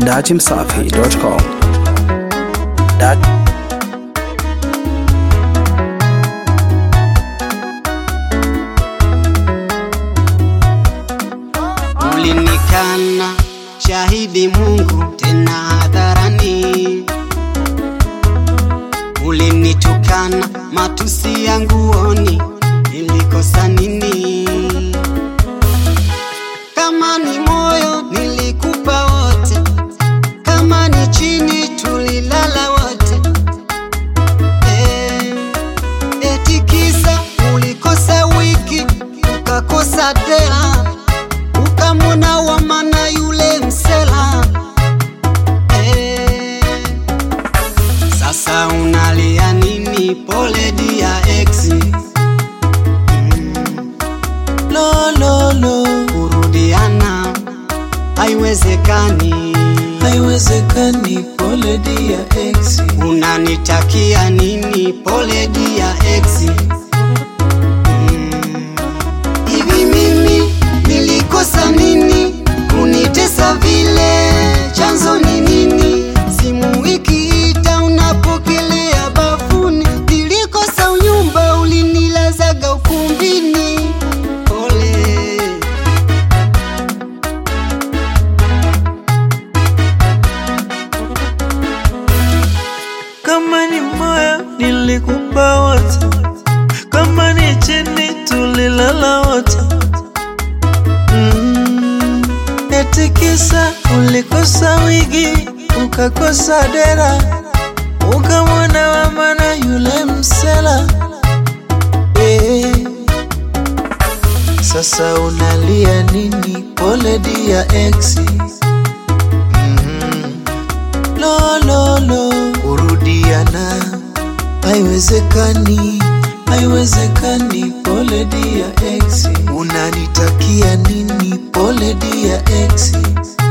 datimsafi.com. Dat Ulinikana shahidi Mungu tena hadharani, ulinitukana matusi yangu oni, nilikosa nini? Kama ni moyo nilikupa wote, kama ni chini tulilala wote. Eh, eti kisa ulikosa wiki ukakosa dela ukamwona wa mana yule msela eh. Sasa unalia nini? Pole dia ex mm. lo, lo, lo. Kurudiana haiwezekani, haiwezekani. Pole dia ex, unanitakia nini? Pole dia ex Mm. Hivi mimi nilikosa nini kunitesa vile? Chanzo ni nini? Simu ikiita unapokelea bafuni, nilikosa unyumba ulinilazaga ukumbini. Pole. kama ni moyo nilikupa wote, kama ni chini tulilala wote. Mm, eti kisa ulikosa wigi ukakosa dera, ukamwona wa maana yule msela eh. Sasa unalia nini? Pole dia ex. Mhm. Lo, lo, lo, kurudiana haiwezekani, haiwezekani. Pole dia ex, unanitakia nini? Pole dia ex.